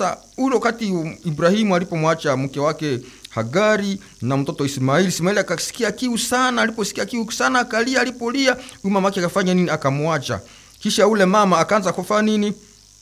sasa ule wakati ibrahimu alipomwacha mke wake hagari na mtoto ismaili ismaili akasikia kiu sana aliposikia kiu sana akalia alipolia huyu mama ake akafanya nini akamwacha kisha ule mama akaanza kufanya nini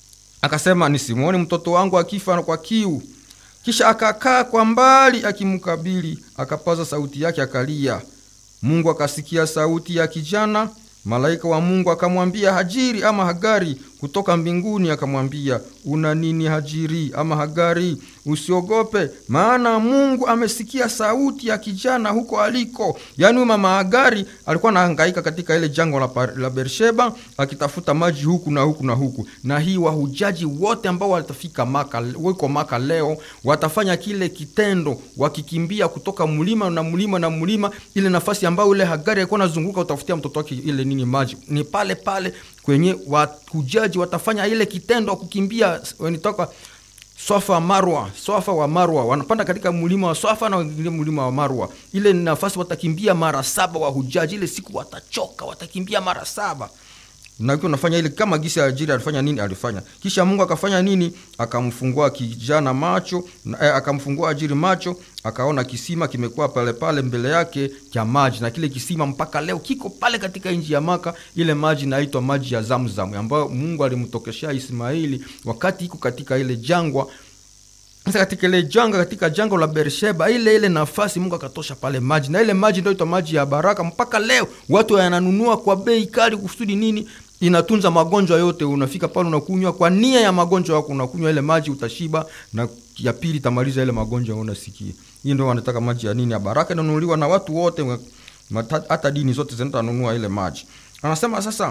akasema nisimwoni mtoto wangu akifa kwa kiu kisha akakaa kwa mbali akimkabili akapaza sauti yake akalia mungu akasikia sauti ya kijana malaika wa mungu akamwambia hajiri ama hagari kutoka mbinguni akamwambia una nini hajiri ama hagari usiogope maana mungu amesikia sauti ya kijana huko aliko yaani huyu mama hagari alikuwa anahangaika katika ile jango la, la bersheba akitafuta maji huku na huku na huku na hii wahujaji wote ambao watafika maka wiko maka leo watafanya kile kitendo wakikimbia kutoka mlima na mlima na mlima ile nafasi ambayo ile hagari alikuwa anazunguka utafutia mtoto wake ile nini maji ni pale pale kwenye wahujaji watafanya ile kitendo kukimbia wanitoka swafa marwa swafa wa marwa wanapanda katika mlima wa swafa na wengine mlima wa marwa ile nafasi watakimbia mara saba wahujaji ile siku watachoka watakimbia mara saba na ukiwa unafanya ile kama gisi ajiri alifanya nini alifanya kisha mungu akafanya nini akamfungua kijana macho na, eh, akamfungua ajiri macho akaona kisima kimekuwa pale pale mbele yake cha maji na kile kisima mpaka leo kiko pale katika nchi ya maka ile maji inaitwa maji ya zamzam ambayo mungu alimtokeshea ismaili wakati iko katika ile jangwa sasa katika ile janga katika jango la bersheba ile ile nafasi mungu akatosha pale maji na ile maji ndio itwa maji ya baraka mpaka leo watu yananunua kwa bei kali kusudi nini inatunza magonjwa yote unafika pale unakunywa kwa nia ya magonjwa yako unakunywa ile maji utashiba na ya pili itamaliza ile magonjwa unasikia hii ndio wanataka maji ya nini ya baraka inanunuliwa na watu wote hata dini zote zinatanunua ile maji anasema sasa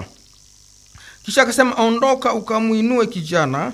kisha akasema ondoka ukamwinue kijana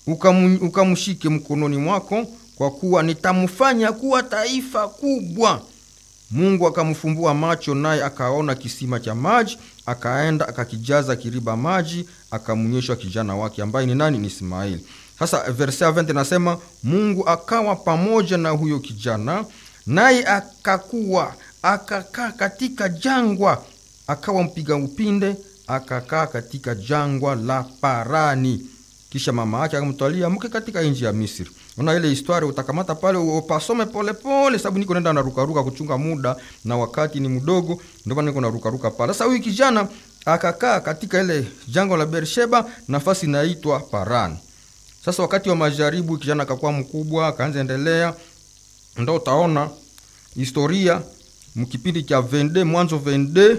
ukamshike mkononi mwako kwa kuwa nitamfanya kuwa taifa kubwa mungu akamfumbua macho naye akaona kisima cha maji akaenda akakijaza kiriba maji akamnyeshwa kijana wake ambaye ni nani ni ismaili sasa verse 20 nasema mungu akawa pamoja na huyo kijana naye akakuwa akakaa katika jangwa akawa mpiga upinde akakaa katika jangwa la parani kisha mama yake akamtwalia mke katika nchi ya misri una ile historia utakamata pale upasome polepole sababu niko nenda narukaruka kuchunga muda na wakati ni mdogo ndio maana niko narukaruka pale sasa huyu kijana akakaa katika ile jango la bersheba nafasi inaitwa parani sasa wakati wa majaribu kijana akakuwa mkubwa akaanza endelea ndo utaona historia mkipindi cha vende mwanzo vende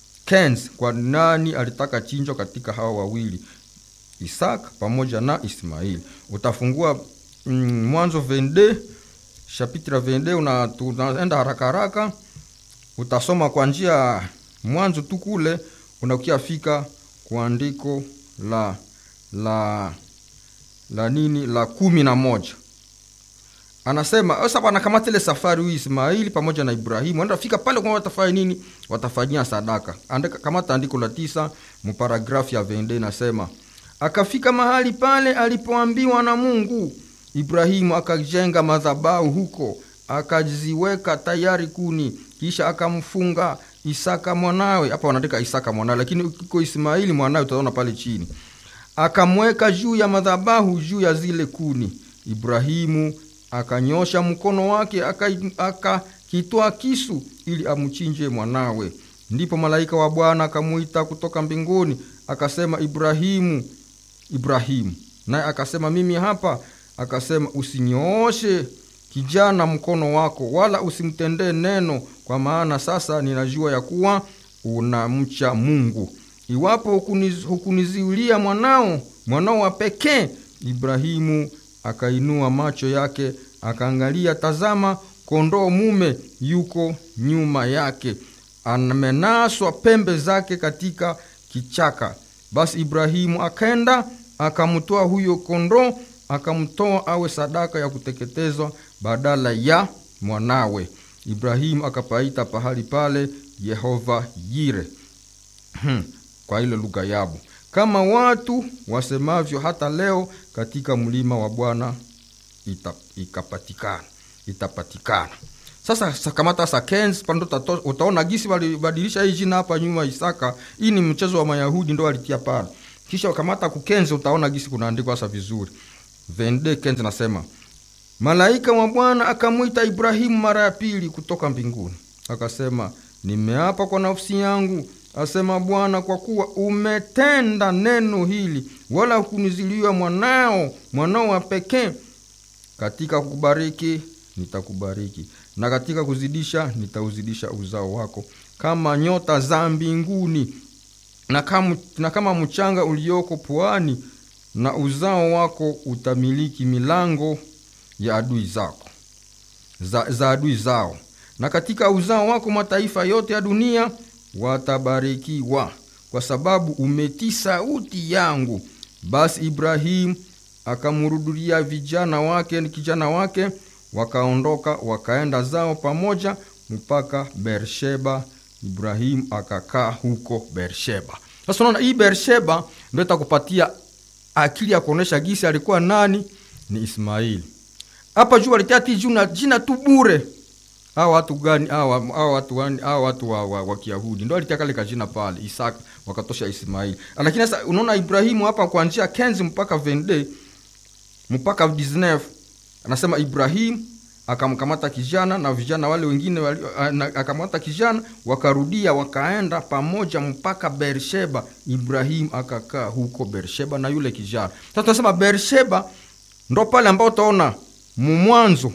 Kens, kwa nani alitaka chinjwa katika hawa wawili Isaka pamoja na Ismaili. Utafungua mm, Mwanzo 22 chapitre 22 una tunaenda haraka haraka, utasoma kwa njia mwanzo tu kule unakuja fika kwa andiko la la la nini la kumi na moja anasema sasa wanakamata ile safari huyu Ismaili pamoja na Ibrahimu enda fika pale kwa watafanya nini? Watafanyia sadaka. Andika kamata andiko la tisa mparagrafu ya vende inasema akafika mahali pale alipoambiwa na Mungu. Ibrahimu akajenga madhabahu huko, akaziweka tayari kuni, kisha akamfunga Isaka mwanawe. Hapa wanaandika Isaka mwanawe, lakini ukiko Ismaili mwanawe utaona pale chini. Akamweka juu ya madhabahu, juu ya zile kuni. Ibrahimu akanyosha mkono wake akakitwaa aka kisu ili amchinje mwanawe. Ndipo malaika wa Bwana akamwita kutoka mbinguni akasema, Ibrahimu, Ibrahimu. Naye akasema, mimi hapa. Akasema, usinyooshe kijana mkono wako, wala usimtendee neno, kwa maana sasa ninajua ya kuwa unamcha Mungu. Iwapo hukuniz, hukuniziulia mwanao mwanao wa pekee. Ibrahimu akainua macho yake akaangalia, tazama, kondoo mume yuko nyuma yake, amenaswa pembe zake katika kichaka. Basi Ibrahimu akaenda akamtoa huyo kondoo, akamtoa awe sadaka ya kuteketezwa badala ya mwanawe. Ibrahimu akapaita pahali pale Yehova Yire kwa ile lugha yabo kama watu wasemavyo hata leo katika mlima wa Bwana ita, ikapatikana itapatikana. Sasa sakamata sakens pando utaona gisi walibadilisha hii jina hapa nyuma Isaka. Hii ni mchezo wa Mayahudi ndo walitia pale, kisha wakamata kukenzi, utaona gisi kunaandikwa sasa vizuri. 22 nasema malaika wa bwana akamwita ibrahimu mara ya pili kutoka mbinguni akasema nimeapa kwa nafsi yangu asema bwana kwa kuwa umetenda neno hili wala kuniziliwa mwanao mwanao wa pekee katika kukubariki nitakubariki na katika kuzidisha nitauzidisha uzao wako kama nyota za mbinguni na kama, na kama mchanga ulioko pwani na uzao wako utamiliki milango ya adui zako za, za adui zao na katika uzao wako mataifa yote ya dunia watabarikiwa kwa sababu umetii sauti yangu basi ibrahimu akamrudulia vijana wake kijana wake wakaondoka wakaenda zao pamoja mpaka bersheba ibrahimu akakaa huko bersheba sasa unaona hii bersheba ndo itakupatia akili ya kuonyesha gisi alikuwa nani ni ismaili hapa juu walitia ti jina, jina tu bure hawa watu gani hawa hawa watu gani hawa watu wa, wa, wa kiyahudi ndo alitia kale kajina pale isaka wakatosha ismaili lakini sasa unaona ibrahimu hapa kuanzia kenzi mpaka vende mpaka 19 anasema ibrahimu akamkamata kijana na vijana wale wengine wali, akamkamata kijana wakarudia wakaenda pamoja mpaka bersheba ibrahimu akakaa huko bersheba na yule kijana sasa tunasema bersheba ndo pale ambao utaona mumwanzo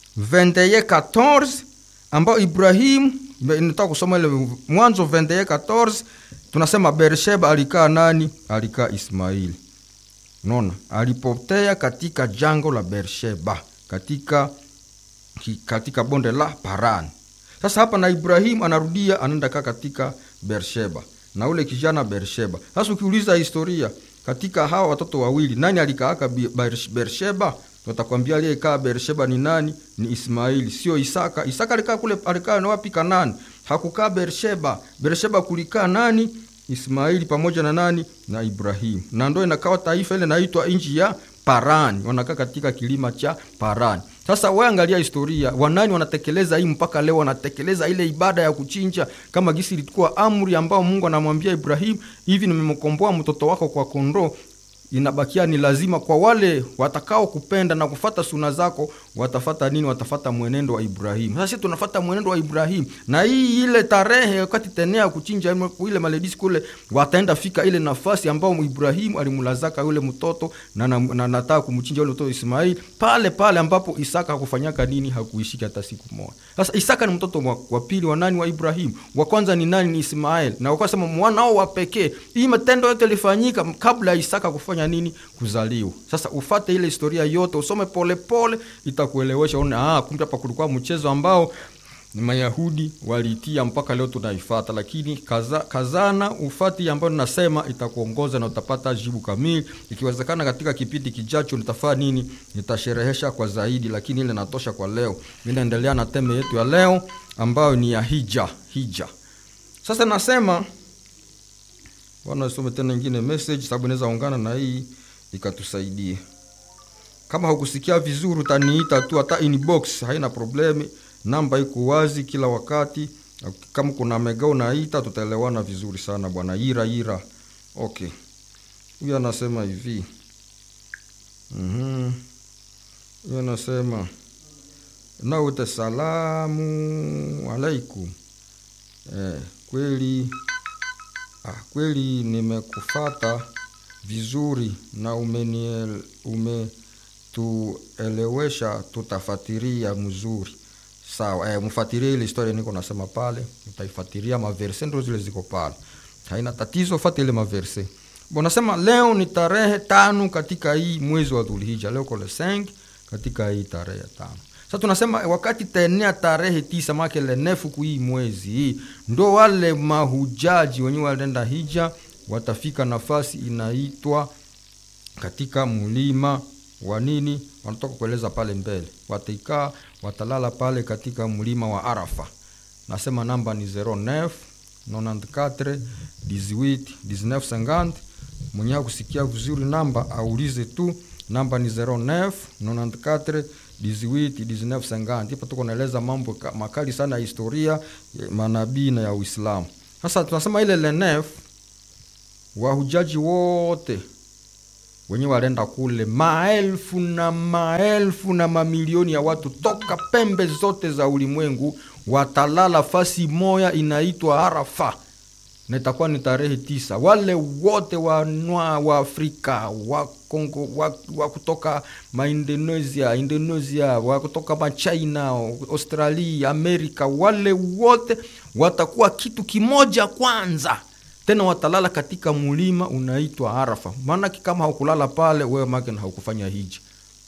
21 ambao ibrahimu nataka kusoma ile mwanzo 21 tunasema bersheba alikaa nani alikaa ismaili unaona alipotea katika jango la bersheba katika katika bonde la parani sasa hapa na ibrahimu anarudia anaenda kaa katika bersheba na ule kijana bersheba sasa ukiuliza historia katika hawa watoto wawili nani alikaaka bersheba watakwambia aliyekaa bersheba ni nani ni ismaili sio isaka isaka alikaa kule alikaa wapi kanani hakukaa bersheba bersheba kulikaa nani ismaili pamoja na nani na ibrahimu na ndo inakawa taifa ile naitwa nchi ya parani wanakaa katika kilima cha parani sasa waangalia historia wanani wanatekeleza hii mpaka leo wanatekeleza ile ibada ya kuchinja kama gisi ilikuwa amri ambao mungu anamwambia ibrahimu hivi nimemkomboa mtoto wako kwa kondoo inabakia ni lazima kwa wale watakao kupenda na kufata suna zako watafata nini watafata mwenendo wa ibrahimu sasa sisi tunafata mwenendo wa ibrahimu na hii ile tarehe wakati tenea kuchinja ile maledisi kule wataenda fika ile nafasi ambao ibrahimu alimulazaka yule mtoto na, na, na nataka kumchinja yule mtoto ismaili pale pale ambapo isaka hakufanyaka nini hakuishika hata siku moja sasa isaka ni mtoto wa, wa pili wa nani wa ibrahimu wa kwanza ni nani ni ismaeli na wakasema mwanao wa pekee hii matendo yote ilifanyika kabla ya isaka kufanya nini kuzaliwa sasa ufate ile historia yote usome polepole itakuelewesha one ah, kumbe hapa kulikuwa mchezo ambao mayahudi waliitia mpaka leo tunaifata lakini kaza, kazana ufati ambayo nasema itakuongoza na utapata jibu kamili ikiwezekana katika kipindi kijacho nitafaa nini nitasherehesha kwa zaidi lakini ile natosha kwa leo inaendelea na teme yetu ya leo ambayo ni ya hija hija sasa nasema bwana usome tena ingine message sababu inaweza ungana na hii ikatusaidia kama hukusikia vizuri utaniita tu hata inbox haina problemi namba iko wazi kila wakati kama kuna mega unaita tutaelewana vizuri sana bwana ira ira okay huyu anasema hivi mm-hmm. huyu anasema naute salamu alaikum eh, kweli ah, kweli nimekufata vizuri na umeniel, umetuelewesha tutafatiria mzuri sawa eh, mfatirie ile historia niko nasema pale utaifuatilia maverse ndo zile ziko pale haina tatizo fati ile maverse bon nasema leo ni tarehe tano katika hii mwezi wa dhulhija leo kole 5 katika hii tarehe tano sasa tunasema wakati taenea tarehe tisa make lenefu hii mwezi hii ndo wale mahujaji wenyewe walienda hija watafika nafasi inaitwa katika mlima wa nini wanatoka kueleza pale mbele wataikaa watalala pale katika mlima wa arafa nasema namba ni 09 94 18 1950 mwenye kusikia vizuri namba aulize tu namba ni 09 94 18 ipo tuko naeleza mambo makali sana ya historia ya manabii na ya uislamu sasa tunasema ile lenef wahujaji wote wenyewe walienda kule, maelfu na maelfu na mamilioni ya watu toka pembe zote za ulimwengu watalala fasi moya inaitwa Arafa, na itakuwa ni tarehe tisa. Wale wote wanwa wa Afrika wa Kongo wa, wa kutoka maindonesia Indonesia, wa kutoka machina, Australia, Amerika, wale wote watakuwa kitu kimoja kwanza tena watalala katika mulima unaitwa Arafa. Maanake kama haukulala pale wewe make haukufanya hija.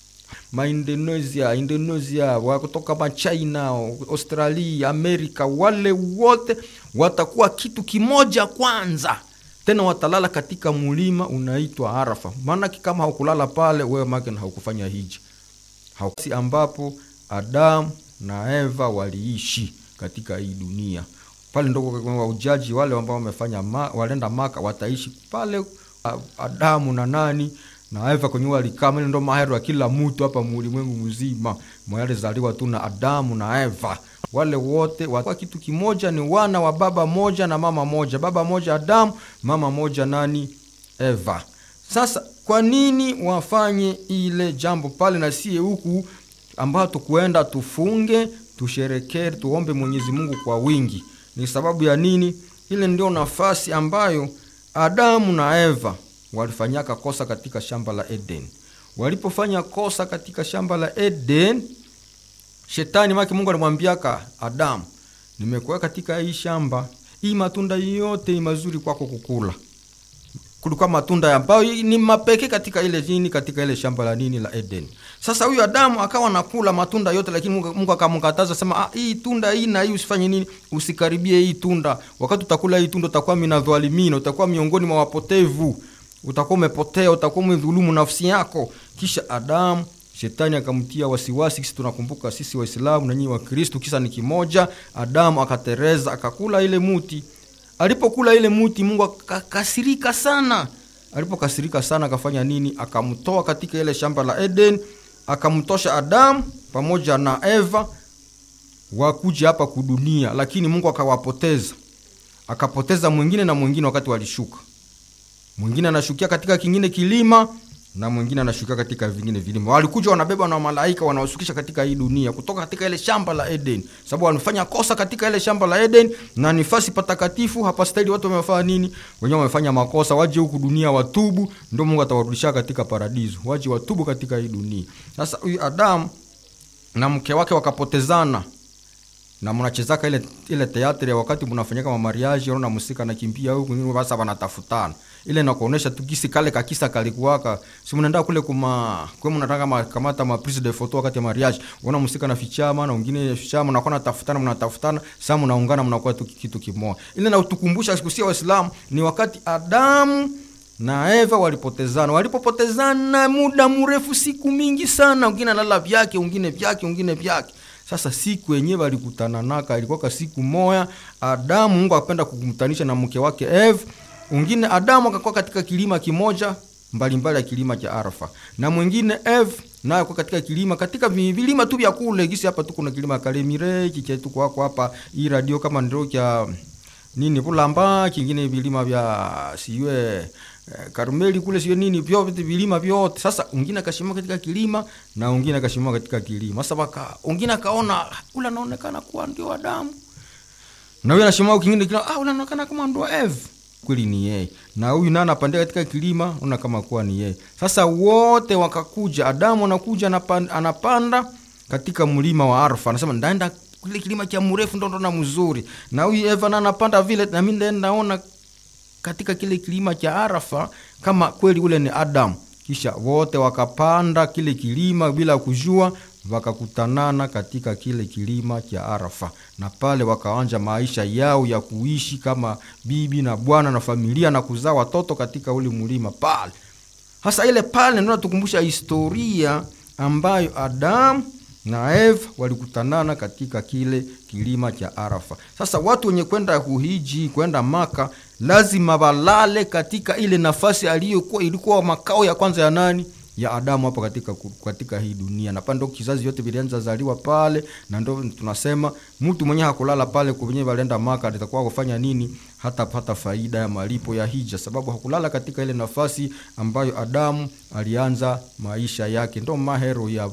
Maindonesia, Indonesia, wa kutoka machina, Australia, Amerika, wale wote watakuwa kitu kimoja kwanza, tena watalala katika mulima unaitwa Arafa. Maanake kama haukulala pale wewe make haukufanya hija. Hausi ambapo Adamu na Eva waliishi katika hii dunia pale ndo waujaji wale ambao wamefanya ma, walenda Maka wataishi pale. Adamu na nani na Eva kwenye walikaa ndo mahero ya kila mtu hapa mulimwengu mzima mwalizaliwa tu na Adamu na Eva. Wale wote wa kitu kimoja, ni wana wa baba moja na mama moja, baba moja Adamu, mama moja nani Eva. Sasa kwa nini wafanye ile jambo pale na sie huku ambao tukuenda tufunge, tusherekee, tuombe Mwenyezi Mungu kwa wingi ni sababu ya nini? Ile ndio nafasi ambayo Adamu na Eva walifanyaka kosa katika shamba la Eden. Walipofanya kosa katika shamba la Eden, shetani maki Mungu alimwambiaka Adamu, nimekuwa katika hii shamba, hii matunda yote mazuri kwako kukula. Kulikuwa matunda ambayo ni mapekee katika ile nini, katika ile shamba la nini la Eden. Sasa huyu Adamu akawa nakula matunda yote, lakini Mungu, Mungu akamkataza sema, ah, hii tunda hii na hii usifanye nini, usikaribie hii tunda. Wakati utakula hii tunda utakuwa minadhalimina, utakuwa miongoni mwa wapotevu, utakuwa umepotea, utakuwa umedhulumu nafsi yako. Kisha Adamu shetani akamtia wasiwasi. Sisi tunakumbuka sisi Waislamu na nyinyi wa Kristo, kisa ni kimoja. Adamu akatereza akakula ile muti. Alipokula ile muti, Mungu akakasirika sana. Alipokasirika sana, akafanya nini? Akamtoa katika ile shamba la Eden akamtosha Adamu pamoja na Eva wakuja hapa kudunia, lakini Mungu akawapoteza, akapoteza mwingine na mwingine. Wakati walishuka, mwingine anashukia katika kingine kilima na mwingine anashukia katika vingine vilima. Walikuja wanabeba na malaika wanaoshukisha katika hii dunia kutoka katika ile shamba la Eden, sababu wamefanya kosa katika ile shamba la Eden na nifasi patakatifu hapa stahili. Watu wamefanya nini? Wenyewe wamefanya makosa, waje huku dunia watubu, ndio Mungu atawarudisha katika paradiso. Waje watubu katika hii dunia. Sasa huyu Adamu na mke wake wakapotezana na mnachezaka ile ile teatri ya wakati mnafanyaka mamariaji, unaona msika nakimbia huku nini, basa wanatafutana ile nakuonesha tu kisi kale kakisa kalikuwaka, si mnaenda kule kuma kwa mnataka makamata ma prise de photo wakati ya mariage, unaona msika na fichama na wengine fichama, na natafutana mnatafutana, sasa mnaungana, mnakuwa tu kitu kimoja. Ile na utukumbusha siku sia Waislamu ni wakati Adamu na Eva walipotezana. Walipopotezana muda mrefu, siku mingi sana, wengine analala vyake, wengine vyake, wengine vyake sasa siku yenyewe walikutana naka ilikuwa siku moya. Adamu Mungu akapenda kukumtanisha na mke wake Eve. Mwingine Adamu akakuwa katika kilima kimoja mbalimbali ya kilima cha Arafa, na mwingine Eve naye alikuwa katika kilima katika vilima tu vya kule gisi. Hapa tu kuna kilima Kalemire kiche tu kwako hapa, hii radio kama ndio kya nini Bulamba, kingine vilima vya siwe Karmeli kule sio nini, vyote vilima vyote. Sasa ungine akashimama katika kilima na ungine akashimama katika kilima. Sasa baka ungine akaona ule anaonekana kuwa ndio Adamu, na huyu anashimama kingine kile, ah, ule anaonekana kama ndio Eve, kweli ni yeye. Na huyu naye anapandia katika kilima, una kama kuwa ni yeye. Sasa wote wakakuja, Adamu anakuja anapanda, anapanda katika mlima wa Arfa, anasema ndaenda kile kilima cha mrefu ndo ndo na mzuri, na huyu Eva na anapanda vile, na mimi ndaenda naona katika kile kilima cha Arafa kama kweli ule ni Adamu. Kisha wote wakapanda kile kilima bila kujua, wakakutanana katika kile kilima cha Arafa, na pale wakaanja maisha yao ya kuishi kama bibi na bwana na familia na kuzaa watoto katika ule mlima pale. Hasa ile pale ndio natukumbusha historia ambayo Adamu na Eva walikutanana katika kile kilima cha Arafa. Sasa watu wenye kwenda kuhiji kwenda Maka lazima walale katika ile nafasi aliyokuwa ilikuwa makao ya kwanza ya nani? Ya Adamu hapa katika, katika hii dunia. Na pande kizazi yote vilianza zaliwa pale, na ndo tunasema mtu mwenye hakulala pale kwenye walienda Maka atakuwa kufanya nini? hatapata faida ya malipo ya hija, sababu hakulala katika ile nafasi ambayo Adamu alianza maisha yake. Ndo mahero ya